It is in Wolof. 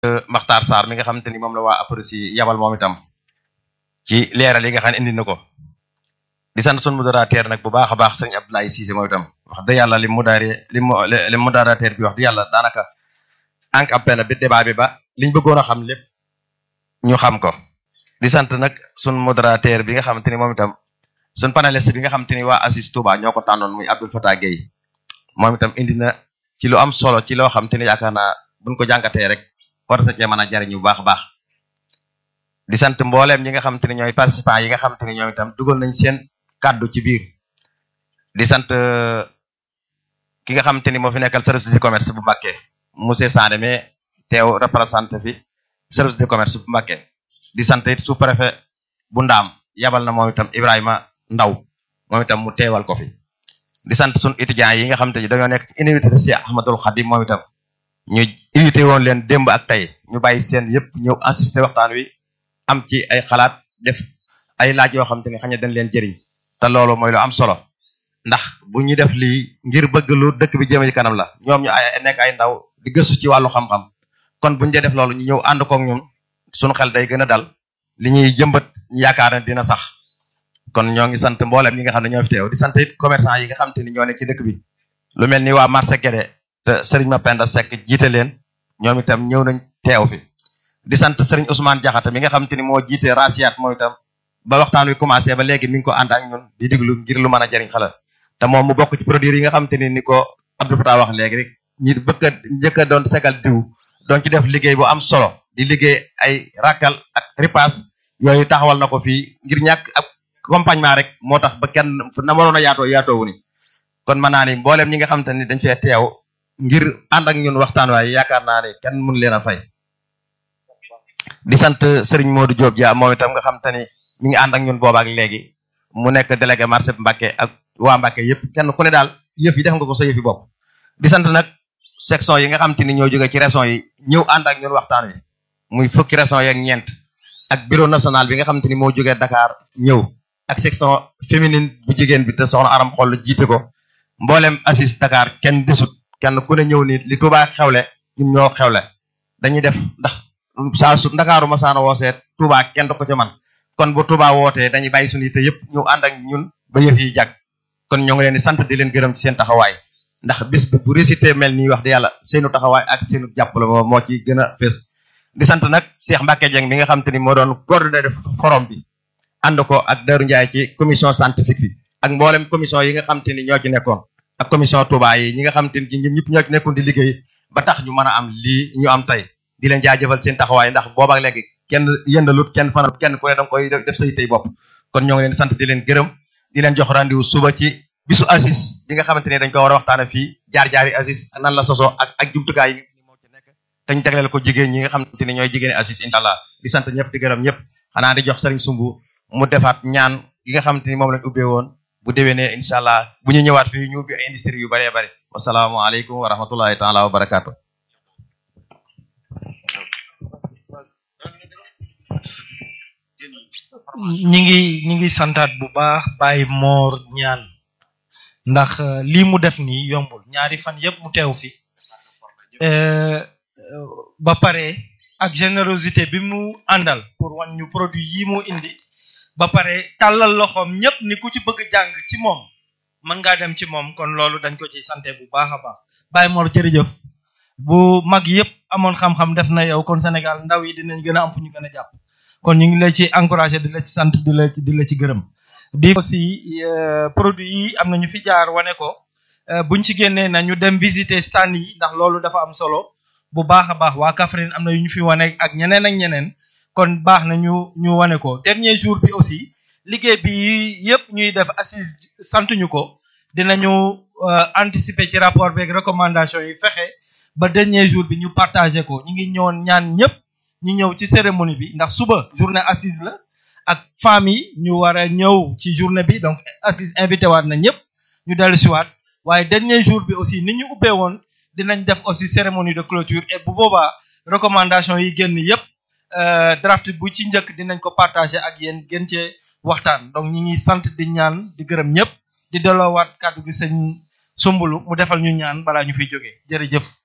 Makhtar Sarr mi nga xamante ni moom la waa APROSI yabal moom itam ci leeral yi nga xam ne indi na ko di sant sunu modérateur nag bu baax a baax sëñ Abdoulaye Cissé moom itam wax dëgg yàlla li modéré li mu li modérateur bi wax dëgg yàlla daanaka encapé na bi débat bi ba liñ bëggoon a xam lépp ñu xam ko di sant nag sunu modérateur bi nga xamante ni moom itam sunu panéliste bi nga xamante ni waa Assis Touba ñoo ko tànnoon muy Abdoul Fatah Gueye moom itam indi na ci lu am solo ci loo xamante ni yaakaar naa buñ ko jàngatee rek war sa cee mën a jariñu bu baax a baax di sant mbooleem ñi nga xamante ni ñooy participants yi nga xamante ni ñoom itam dugal nañ seen kàddu ci biir di sant ki nga xamante ni moo fi nekkal service de commerce bu Mbacké monsieur Sané mais teew représenté fi service de commerce bu Mbacké di sant it sous préfet bu Ndaam yabal na moom itam Ibrahima Ndaw moom itam mu teewal ko fi di sant sun étudiants yi nga xamante ni dañoo nekk ci université Cheikh Ahmadoul Khadim moom itam ñu invité woon leen démb ak tey ñu bàyyi seen yëpp ñëw assister waxtaan wi am ci ay xalaat def ay laaj yoo xamante ni xañ dañ leen jëriñ te loolu mooy lu am solo ndax bu ñu def lii ngir bëgg lu dëkk bi jëme ci kanam la ñoom ñu ay nekk ay ndaw di gëstu ci wàllu xam-xam kon buñu dee def loolu ñu ñëw ànd kook ñun suñu xel day gën a dal li ñuy jëmbat ñu yaakaar ne dina sax kon ñoo ngi sant mboolem ñi nga xam ne ñoo fi teew di sant it commerçant yi nga xamante ni ñoo nekk ci dëkk bi lu mel ni waa marché Guédé te Serigne Mapenda Seck jiite leen ñoom itam ñëw nañ teew fi di sant Serigne Ousmane Diakhaté mi nga xamante ni moo jiite Rasiat moom itam ba waxtaan wi commencé ba léegi mi ngi ko ànd ak ñun di diglu ngir lu mën a jëriñ xala te moom mu bokk ci produire yi nga xamante ni ni ko Abdou Fatah wax léegi rek ñi bëgg a njëkk a doon segal diw doon ci def liggéey bu am solo di liggéey ay rakkal ak ripaas yooyu taxawal na ko fii ngir ñàkk ab accompagnement rek moo tax ba kenn na mënoon a yaatoo yaatoowu ni kon mën naa ni mbooleem ñi nga xamante ni dañ fee teew ngir ànd ak ñun waxtaan waaye yaakaar naa ne kenn mun leen a fay di sant Serigne Modou Diop Dia moom itam nga xamante ni mi ngi ànd ak ñun boobaak léegi mu nekk délégué marché Mbacké ak waa Mbacké yëpp kenn ku ne daal yëf yi def nga ko sa yëf yi bopp di sant nag section yi nga xamante ni ñoo jóge ci région yi ñëw ànd ak ñun waxtaan wi muy fukki région yeeg ñeent ak bureau national bi nga xamante ni moo jógee Dakar ñëw ak section féminine bu jigéen bi te soxna Aram Xoll jiite ko mboolem Assis Dakar kenn desut kenn ku ne ñëw ni li Touba xewle ñun ñoo xewle dañuy def ndax saa su Ndakaaru masaana woosee Touba kenn du ko ca man kon bu Touba wootee dañuy bàyyi suñu yite yëpp ñëw ànd ak ñun ba yëf yi jag kon ñoo ngi leen di sant di leen gërëm ci seen taxawaay ndax bis bi bu récité mel nii wax di yàlla seenu taxawaay ak seenu jàppale moo moo ci gën a fees di sant nag Cheikh Mbacke Dieng mi nga xam te ni moo doon coordonné forum bi ànd ko ak Darou Ndiaye ci commission scientifique bi ak mboolem commission yi nga xam te ni ñoo ci nekkoon ak commission Touba yi ñi nga xam te ni ñoom ñëpp ñoo ci nekkoon di liggéey ba tax ñu mën a am lii ñu am tey di leen jaajëfal seen taxawaay ndax booba ak léegi kenn yëndalut kenn fanal kenn ku ne danga koy def say tey bopp kon ñoo ngi leen sant di leen gërëm di leen jox rendez-vous suba ci bisu Assis bi nga xamante ne dañ ko war a waxtaane fii jaar-jaari Assis nan la sosoo ak ak jumtukaay yi moo ci nekk te ñu jagleel ko jigéen ñi nga xamante ni ñooy jigéeni Assis incha allah di sant ñëpp di gërëm ñëpp xanaa di jox Serigne Sumbu mu defaat ñaan yi nga xamante ni moom lañ ubbee woon bu déwénee incha allah bu ñu ñëwaat fii ñu ubbi ay industrie yu bëree bëri wasalaamualeykum wa rahmatullahi taala wa barakaatu. ñi ngi ñi ngi santaat bu baax Baye Mor ñaan ndax lii mu def nii yombul ñaari fan yëpp mu teew fi ba pare ak générosité bi mu àndal pour wan ñu produit yi mu indi ba pare tàllal loxoom ñëpp ni ku ci bëgg jàng ci moom mën ngaa dem ci moom kon loolu dañ ko ci santé bu baax a baax Baye Mor jërëjëf bu mag yëpp amoon xam-xam def na yow kon Sénégal ndaw yi dinañ gën a am fu ñu gën a jàpp kon ñu ngi la ci encouragé di la ci sant di la di la ci gërëm di aussi produit yi am na ñu fi jaar wane ko buñ ci génnee na ñu dem visiter stand yi ndax loolu dafa am solo bu baax a baax waa Kaffrine am na yu ñu fi wane ak ñeneen ak ñeneen kon baax na ñu ñu wane ko dernier jour bi aussi liggéey bi yëpp ñuy def assise sant ñu ko dinañu anticiper ci rapport beeg recommandation yi fexe ba dernier jour bi ñu partagé ko ñu ngi ñëwoon ñaan ñëpp ñu ñëw ci cérémonie bi ndax suba journée assise la ak femmes yi ñu war a ñëw ci journée bi donc assise invité waat na ñëpp ñu dellu si waat waaye dernier jour bi aussi ni ñu ubbee woon dinañ def aussi cérémonie de clôture et bu boobaa recommandation yi génn yëpp draft bu ci njëkk dinañ ko partagé ak yéen gën cee waxtaan donc ñi ngi sant di ñaan di gërëm ñëpp di delloowaat kàddu gi sëñ sumbulu mu defal ñu ñaan balaa ñu fiy jógee jërëjëf